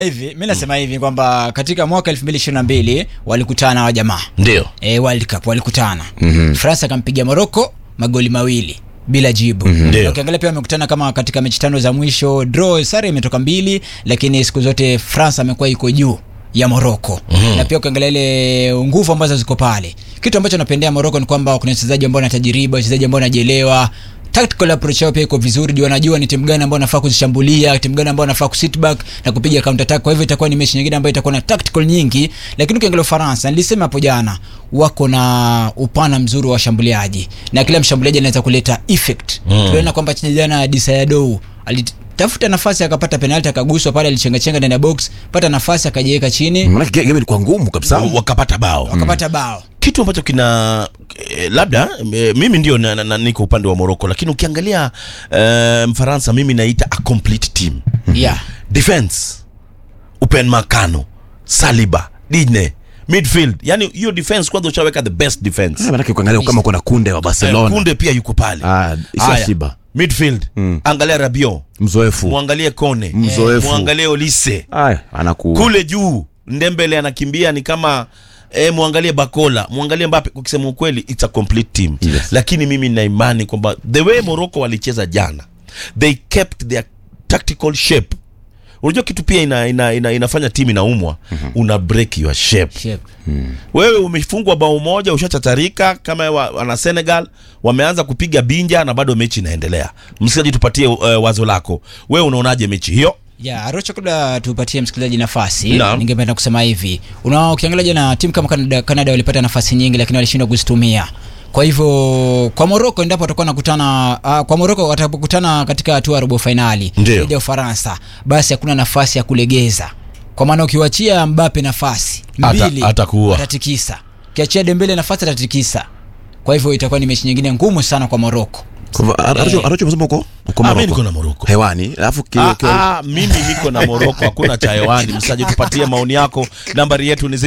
hivi mi nasema hivi kwamba katika mwaka 2022 walikutana wa jamaa ndio e, World Cup walikutana mm-hmm. France akampiga Morocco magoli mawili bila jibu Ndio. Na ukiangalia pia wamekutana kama katika mechi tano za mwisho draw sare imetoka mbili lakini siku zote France amekuwa iko juu ya Morocco mm-hmm. na pia ukiangalia ile nguvu ambazo ziko pale kitu ambacho napendea Morocco ni kwamba kuna wachezaji ambao wanatajiriba wachezaji ambao wanajielewa tactical approach yao pia iko vizuri juu wanajua ni timu gani ambao wanafaa kuzishambulia timu gani ambao wanafaa kusit back na kupiga counter attack kwa hivyo itakuwa ni mechi nyingine ambayo itakuwa na tactical nyingi lakini ukiangalia Ufaransa nilisema hapo jana wako na upana mzuri wa washambuliaji na kila mshambuliaji anaweza kuleta effect mm. tuliona kwamba jana Disayadou alitafuta nafasi akapata penalti akaguswa pale alichengachenga ndani ya box pata nafasi akajiweka chini Maanake game ilikuwa ngumu kabisa. wakapata bao akapata bao kitu ambacho kina eh, labda eh, mimi ndio na, na, na, niko upande wa Morocco lakini ukiangalia eh, Mfaransa mimi naita a complete team yeah defense Upen Makano Saliba Digne midfield yani hiyo defense kwanza ushaweka the best defense Ah, Maanake ukiangalia kama kuna kunde wa Eh, Barcelona Kunde pia yuko pale Ah, Issa Haya, Shiba. midfield angalia Rabiot mzoefu muangalie Kone Mzoefu. muangalie Olise Aya, anaku kule juu Ndembele anakimbia ni kama E, muangalie Bakola muangalie Mbappe. Kwa kusema ukweli it's a complete team Yes. lakini mimi nina imani kwamba the way Morocco walicheza jana they kept their tactical shape. Unajua kitu pia ina, ina, ina, inafanya timu inaumwa una break your shape Shape. wewe umefungwa bao moja ushachatarika kama wa, wana Senegal wameanza kupiga binja na bado mechi inaendelea. Msikilizaji, tupatie uh, wazo lako, wewe unaonaje mechi hiyo? ya Arocho, kabla tupatie msikilizaji nafasi, Naam. ningependa kusema hivi, una ukiangalia jana timu kama Canada, Canada walipata nafasi nyingi, lakini walishindwa kuzitumia. Kwa hivyo kwa Morocco endapo watakuwa nakutana uh, kwa Morocco watapokutana katika hatua ya robo finali Ndio. dhidi ya Ufaransa, basi hakuna nafasi ya kulegeza, kwa maana ukiwachia Mbappe nafasi Ata- mbili atakuua. atatikisa, ukiachia Dembele nafasi atatikisa. Kwa hivyo itakuwa ni mechi nyingine ngumu sana kwa Morocco. Kwa hivyo, Aracho Aracho umesema uko uko Ah, mimi Morocco. niko na Morocco. Hewani, alafu ki- Ah, ki- ah, mimi niko na Morocco, hakuna cha hewani. Msaji, tupatie maoni yako. Nambari yetu ni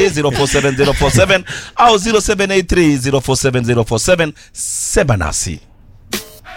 0793047047 au 0783047047. Sema nasi.